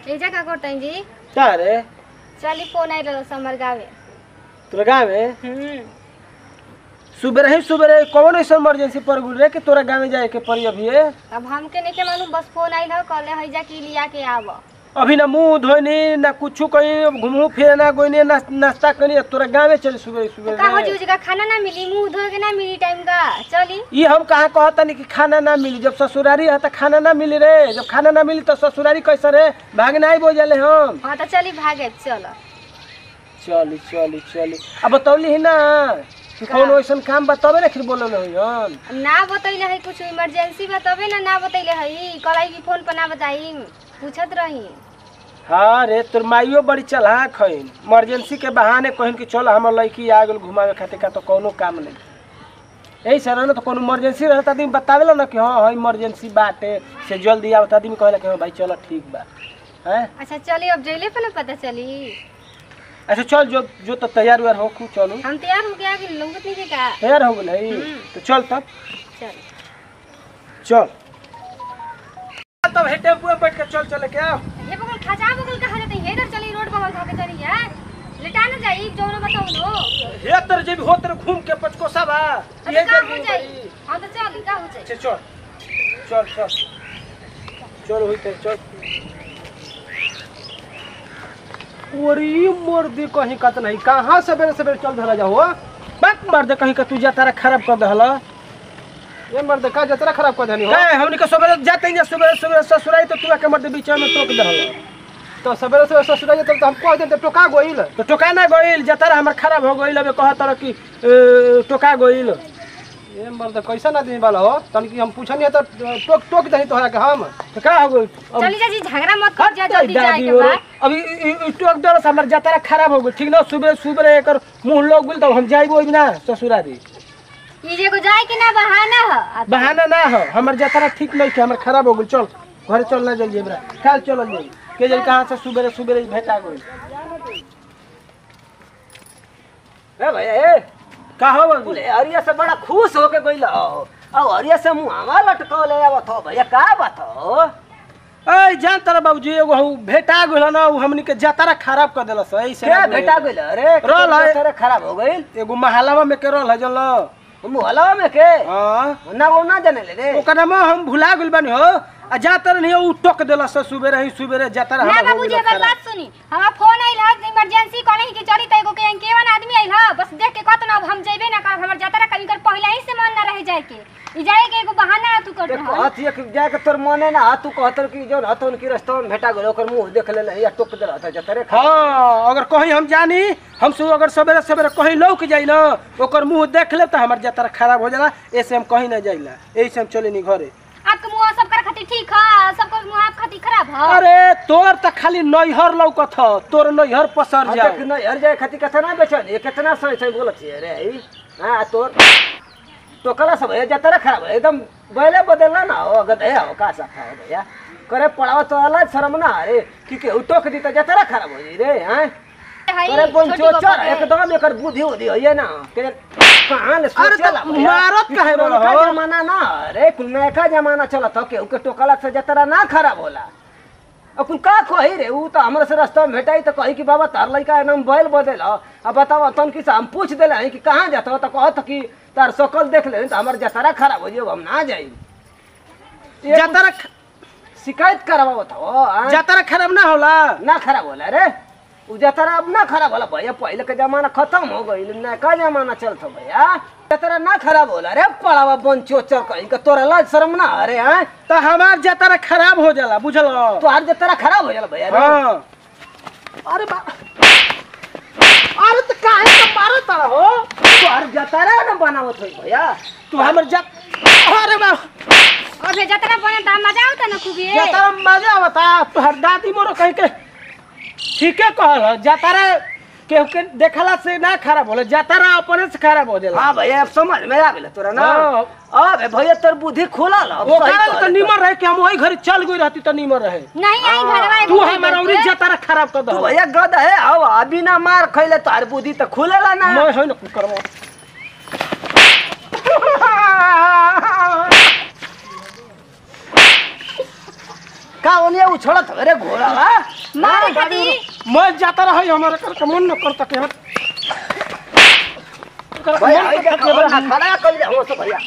एजा का करतन जी का रे चली फोन आई रहल हमर गावे तोरा गाँव में हम्म सुबह ही सुबह कौन ऐसा इमरजेंसी पड़ गई रे कि तोरा गाँव में जाए के पड़ी अभी अब हमके नहीं के मालूम बस फोन आई रहा कहले है जा कि लिया के आव अभी ना मुंह धोनी ना कुछ कहीं घूमू फिरे ना गोइनी ना नाश्ता करी तोरा गाँव में चले सुबह सुबह का हो रे। जी का खाना ना मिली मुंह धोए के ना मिली टाइम का चली ये हम कहाँ कहता नहीं कि खाना ना मिली जब ससुरारी है तो खाना ना मिली रे जब खाना ना मिली तो ससुरारी कैसे रे भागना ही बोझले हम हाँ तो चली भागे चलो चली चली चली अब बतौली ही ना कि कौन वैसन काम बतावे ना फिर बोलल हो हम ना बतैले है कुछ इमरजेंसी बताबे ना ना बतैले है कलाई की फोन पर ना बताई पूछत रही हाँ रे तोर माइयो बड़ी चलाक है इमरजेंसी के बहाने कहिन कि चल हमर लड़की आ गेल घुमावे खातिर का तो कोनो काम नहीं यही सर ना तो कोनो इमरजेंसी रहता आदमी बतावेला ना कि हाँ हाँ इमरजेंसी बाटे से जल्दी आवत आदमी कहेला कि हाँ भाई चलो ठीक बा हैं अच्छा चली अब जैले पे ना पता चली अच्छा चल जो जो तो तैयार व्यार हो खूब चलो हम तैयार हो गया कि लोग नहीं का तैयार हो गई तो चल तब चल चल तब हे टेम्पू में बैठ के चल चले क्या ये बगल खजा बगल कहा जाते हैं इधर चली रोड बगल खाके चली है लेटा ना जाई जो ना बताओ लो हे तर जे भी हो तर घूम के पचकोसा बा अब ये का जल्दी हो जाई हां तो चल का हो जाई अच्छा चल चल चल चल हुई ते चल ओरी मर्दी कहीं का तो नहीं कहाँ सवेरे सवेरे चल धरा जाओ बात मर्द कहीं का तू जातारा खराब कर दहला ये मर्द का जतरा खराब कर देनी हो काय हमनी के सवेरे जाते हैं सवेरे सवेरे ससुराई तो तू के मर्द बीच में टोक दहला तो सवेरे सवेरे ससुर जाते तो हम कह देते टोका गोइल तो टोका ना गइल जातारा हमर खराब हो गइल अबे कहत रह कि ए, टोका गइल ये मर्द कैसा आदमी वाला हो तन की हम पूछनी है तो टोक टोक दही तोहरा के हम तो का हो गइल अब चली जा जी झगड़ा मत कर जा हट जल्दी जाए जाए दादी के और बाद अभी इ- इ- टोक दर से हमर जातारा खराब हो गइल ठीक ना सुबह सुबह एकर मुंह लोग गेल तो हम जाइबो ना ससुरारी ई जे को जाए कि ना बहाना है बहाना ना हो हमर जातारा ठीक नहीं है हमर खराब हो गइल चल घर चल ना जल्दी हमरा काल चल जल्दी के जल कहां से सुबह सुबह भेटा गइल ए भैया ए का हो बोले बोले अरिया से बड़ा खुश होके गइल हो अब अरिया से मुहावा लटकौले आवत हो भैया का बात हो ए जान तारा बाबूजी एगो हउ भेटा गइल ना उ हमनी के जातारा खराब कर देलस ऐसे क्या बेटा गइल अरे रोल है। तेरे खराब हो गइल एगो महलावा में के रहल है जल मुहला में के हां ना वो ना जाने ले रे ओकर नाम हम भुला गइल बानी हो आ जातर नहीं उ टोक देलस सुबह ही सुबह जातारा ना हमर हो बाबूजी गइल एकर खराब। बात सुनी हमारा फोन आइल है इमरजेंसी कॉलिंग की चली त एगो के केवन आदमी आइल है बस देख के कहत ना अब हम जइबे ना कर हमर जातरा कभी कर पहले ही से मन ना रह जाए के ई जाए के एगो बहाना तू कर एक रहा हाथ एक जाए के तोर मने ना तू कहतर कि जो हतन की रास्ता में भेटा गइल ओकर मुंह देख ले या टोक दे रहता जतरे खा हाँ अगर कहीं हम जानी हम सब अगर सवेरे सवेरे कहीं लौक जाई ना ओकर मुंह देख ले तो हमार जातरा खराब हो जाला ऐसे हम कहीं ना जाइला यही से हम चले नहीं घरे आपके मुंह सब कर खातिर ठीक है सबको मुंह आप खातिर खराब है अरे तोर त खाली नैहर लौकत ह तोर नैहर पसर अच्छा जाओ कि नहीं हर जाए खातिर कितना बेचल ये कितना सही सही बोलत है रे ई हां तोर टोकला सब है जतरा खराब है एकदम बैले बदलना ना हो गदे हो का सा है भैया करे पड़ाव तो अलग शर्म ना अरे कि के टोक दी तो जतरा खराब हो जी रे हैं करे पंचो चर एकदम एकर बुद्धि उद्धि हो ये ना के कहां ले अरे सोचला तो मारत काहे वाला हो? जमाना ना अरे कुल नया जमाना चलत हो के के टोकला से जतरा ना खराब होला अब कुल का कही रे ऊ तो हमरा से रास्ता में भेटाई तो कही कि बाबा तार लड़का एकदम बैल बदल अब बताओ तन की से हम पूछ देले हैं कि कहाँ जाता हो तो कहत कि तार शकल देख ले तो हमार जतरा खराब हो जाए हम ना जाई जातरा ख- शिकायत करवा बताओ आँ? जातरा खराब ना होला ना खराब होला रे उ जतरा अब ना खराब होला भैया पहले के जमाना खत्म हो गईल ना का जमाना चलत भैया जतरा ना खराब होला रे पड़ावा बन चोचर कहीं के तोरा लाज शर्म ना अरे हैं तो हमार जातरा खराब हो जाला बुझल तो हर जतरा खराब हो जाला भैया रे। हाँ अरे बा अरे तो काहे तो मारत तारा हो तो हर जतरा ना बनावत होई भैया तू हमर जा अरे बा अबे जतरा बने त मजा आवता ना खूब ये जातरा में मजा आवता तोहर दादी मोरो कहीं के ठीके कहल ह, जातरा केहू के देखला से ना खराब होला जातरा अपने से खराब हो जाला हाँ भैया अब समझ में आ गेल तोरा ना हाँ। अब भैया तोर बुद्धि खुलल अब वो सही कारण तो कहले निमर रहे कि हम वही घर चल गई रहती तो निमर रहे नहीं आई घरवा तू हमारा उरी जातरा खराब कर तू दो भैया गद है अब अभी ना मार खैले तार बुद्धि तो खुलेला ना मैं है ना कुछ करवा का ओनिया उछड़त रे घोड़ा मारे खातिर मैं जाता रहा हमारे करके मन न करता के हट ओकरा के भैया मन आई न के करता खबरा के खड़ा कर जा हो सब भैया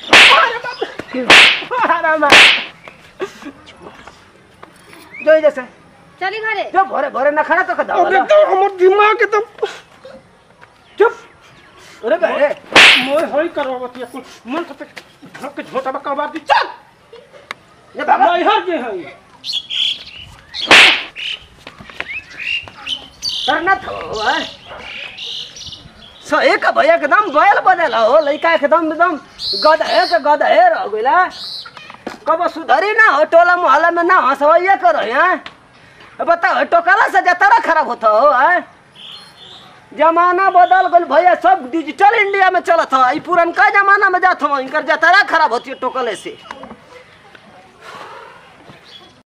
अरे माँ जो जैसे चली घरे जो भरे भरे न खड़ा तो का अब दावा एकदम हमर दिमाग एकदम चुप अरे बे मोय होई करवावती कुल मन से धक के झोटा में कबार दी चल ये बाबा नहीं हर जे हई करना थो हैं सही का भैया एकदम बैल बदल हो लड़का एकदम एकदम गधे के गधे रह गइला कब सुधरी ना हो टोला मोहल्ला में ना हंसवैया करो हैं बताओ टोकला से जतरा खराब होता हो हैं जमाना बदल गल भैया सब डिजिटल इंडिया में चलत है ई पुरनका जमाना में जात हो इनकर जतरा खराब होती है टोकले से